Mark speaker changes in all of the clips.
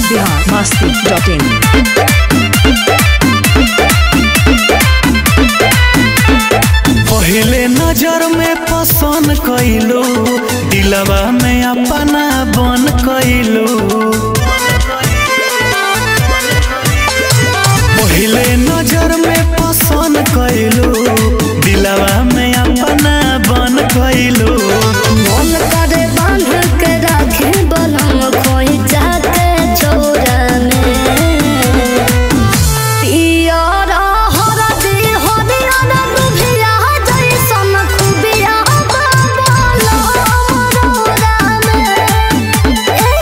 Speaker 1: Bihar Masti dot in
Speaker 2: पहले नजर में पसंद कैलू दिलवा में अपना बन कैलू पहले नजर में पसंद कैलू दिलवा में अपना बन कैलू
Speaker 3: मोल करे बांध के राखे बनम खोई जाते छोरा में पियरा हरदी हरियर दुभिया जैसन खुबिया बाबला मरोरा में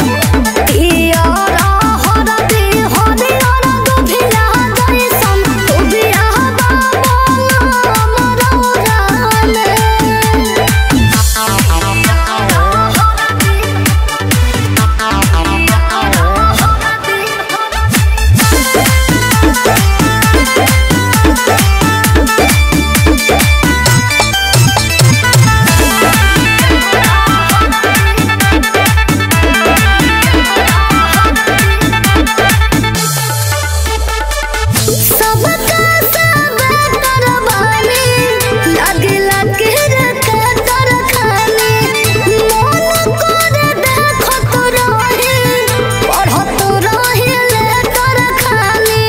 Speaker 3: पियरा हरदी हरियर दुभिया जैसन खुबिया बाबला मरोरा में सबका सब करवानी लगला के रखा तर खानी मन कर देखो तो रहे पढ़ो तो रहे ले तर खानी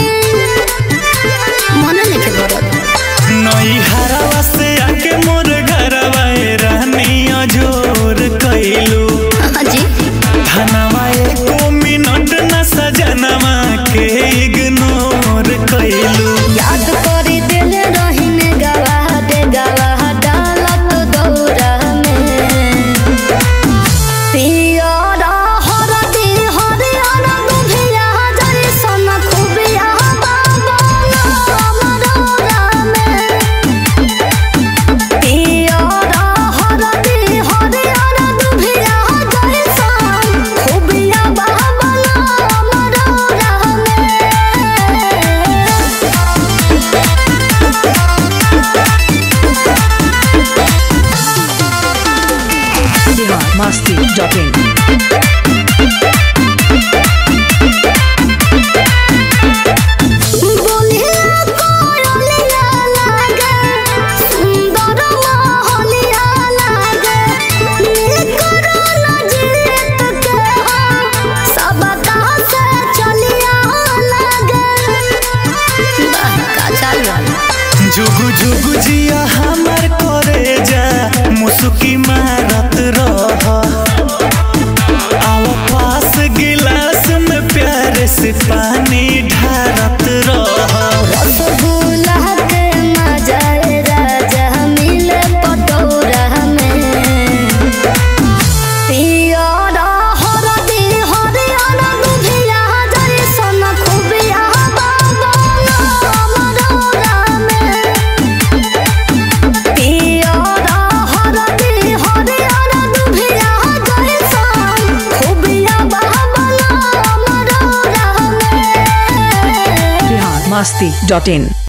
Speaker 3: मन लिखे बरत
Speaker 2: नई हरवा से आके मोर घरवा ए रानी अजोर कैलू
Speaker 3: जी
Speaker 2: धनवा एको मिनट न सजनवा के इग्नोर कैलू
Speaker 3: याद करी दिल रहिन गवाह दे गवाह डालत दौरा में पियरा हरदी हरियर दुभिया जैसन खुबिया बाबला मरोरा में पियरा हरदी हरियर दुभिया जैसन खुबिया बाबला मरोरा में
Speaker 1: बिहार मस्ती डॉट इन
Speaker 3: बोलिया कोयलिया लागे सुंदर महलिया लागे निकरो नजीक के हो सब कहाँ से चलिया लागे वाह का चाल
Speaker 2: जुगु जुगु जिया हमर करे जा मुसुकी मारत रह आओ पास गिलास में प्यार से पानी ढारत रह
Speaker 3: रसगुल्ला के मजा राजा मिले पटौरा में पियरा हरदी हरियर दुभिया जैसन खुबिया बाबला मरोरा में पियरा हरदी हरियर दुभिया जैसन खुबिया बाबला मरोरा में
Speaker 1: बिहार मस्ती डॉट इन